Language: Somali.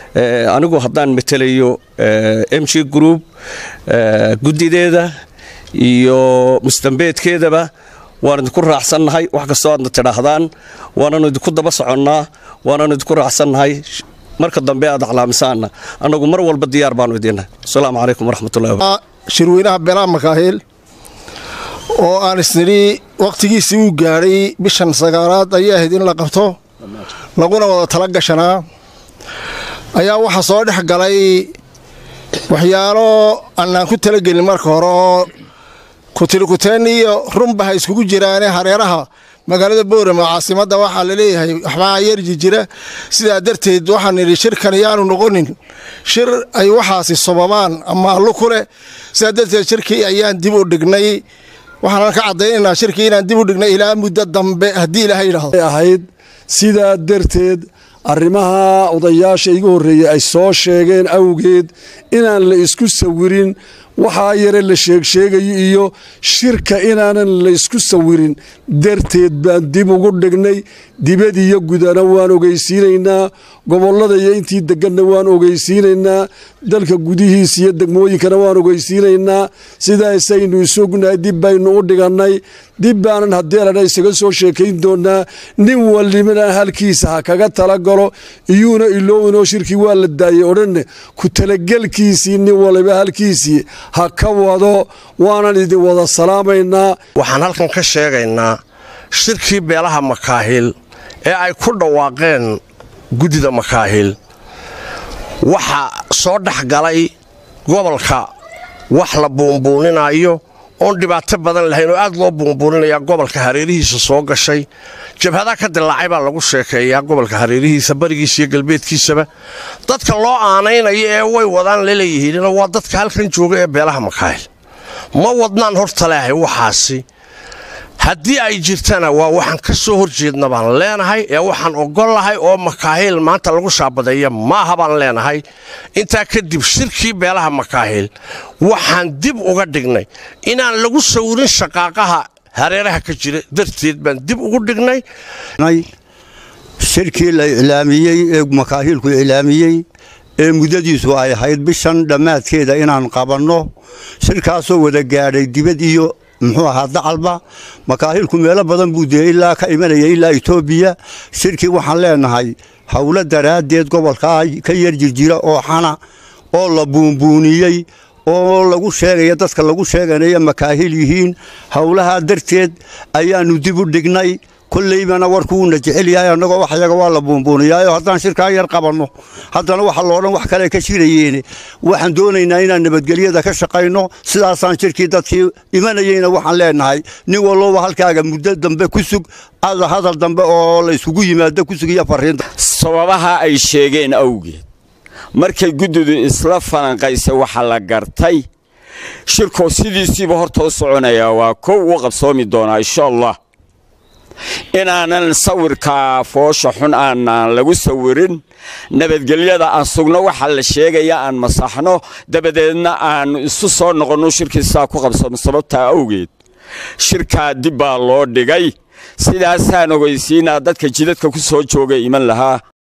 anigu haddaan matelayo m g group guddideeda iyo mustambeedkeedaba waan idinku raacsannahay wax kastoo aadna tidhaahdaan waananu idinku daba soconnaa waananu idinku raacsannahay marka dambe aad aclaamisaanna annagu mar walba diyaar baanu idinnahay asalaamu calaykum waraxmatullahi shirweynaha beelaha makaahil oo aan isnidhi wakhtigiisii uu gaadhay bishan sagaalaad ayay ahayd in la qabto laguna wada tala gashanaa ayaa waxaa soo dhex galay waxyaalo annaan ku talagelin marka hore oo kutilikuteen iyo runba ha iskugu jiraane hareeraha magaalada boorama caasimadda waxaa laleeyahay waxbaa yarji jira sidaa darteed waxaan nidhi shirkan yaanu noqonin shir ay waxaasi sobabaan ama allu ku leh sidaa darteed shirkii ayaan dib u dhignay waxaanan ka caddaynaynaa shirkii inaan dib u dhignay ilaa muddo dambe haddii ilaahay yidhaahdo ahayd sidaa darteed arrimaha odayaasha igu horreeyey ay soo sheegeen awgeed inaan la isku sawirin waxaa yare la sheegsheegayo iyo shirka inaanan la isku sawirin darteed baan dib ugu dhignay dibad iyo gudana waan ogeysiinaynaa gobollada iyo intii deganna waan ogeysiinaynaa dalka gudihiisa iyo degmooyinkana waan ogeysiinaynaa sidaasaynu isognahay dib baynu u dhigannay dib baanan haddii ladha isaga soo sheekayn doonaa nin walibana halkiisa ha kaga talagalo iyuuna iloowinoo shirkii waa la daayey odhanne ku talagelkiisii nin waliba halkiisii ha ka wado waanan idin wada salaamaynaa waxaan halkan ka sheegaynaa shirkii beelaha makaahil ee ay ku dhawaaqeen guddida makaahil waxa soo dhex galay gobolka wax la buunbuuninayo oon dhibaato badan lahayn oo aad loo buunbuuninayaa gobolka hareerihiisa soo gashay jabhadaa ka dilaacay baa lagu sheekeeyaa gobolka hareerihiisa barigiisa iyo galbeedkiisaba dadka loo aanaynayo ee way wadaan laleeyihiin waa dadka halkan jooga ee beelaha makaahil ma wadnaan horta leehay waxaasi haddii ay jirtana waa waxaan ka soo horjeedna baan leenahay ee waxaan ogollahay oo makaahil maanta lagu shaabadeeya maaha baan leenahay intaa kadib shirkii beelaha makaahil waxaan dib uga dhignay inaan lagu sawirin shaqaaqaha hareeraha ka jira darteed baan dib ugu dhignay shirkii la iclaamiyey ee makaahilku iclaamiyey ee muddadiisu ay ahayd bishan dhammaadkeeda inaan qabanno shirkaasoo wada gaadhay dibad iyo muxuu ahaa dacalba makaahilku meelo badan buu dee ilaa ka imanaya ilaa etoobiya shirkii waxaan leenahay howlo daraaddeed gobolkaa ka yar jirjira oo xana oo la buunbuuniyey oo lagu sheegaya dadka lagu sheeganaya makaahil yihiin howlahaa darteed ayaannu dib u dhignay kolleybana warkuuuna jecel yahay annagoo wax yaga waa la buunbuuniyaayo haddaan shirkaa yar qabanno haddana waxa loodhan wax kale ka jirayeene waxaan doonaynaa inaan nabadgelyada ka shaqayno sidaasaan shirkii dadkii imanayeyna waxaan leenahay nin walloba halkaaga muddo dambe ku sug ada hadal dambe oo la isugu yimaado ku sug iyo farriinta sababaha ay sheegeen awgeed markay guddidu isla falanqaysa waxa la gartay shirkoo sidiisiiba horta u soconayaa waa kow u qabsoomi doonaa insha allah inaanan sawirka foosha xun aanaan lagu sawirin nabadgelyada aan sugno waxa la sheegaya aan masaxno dabadeedna aan isu soo noqonno shirkiisaa ku qabsano sababtaa awgeed shirkaa dib baa loo dhigay sidaasaan ogeysiinaa dadka jidadka ku soo jooga iman lahaa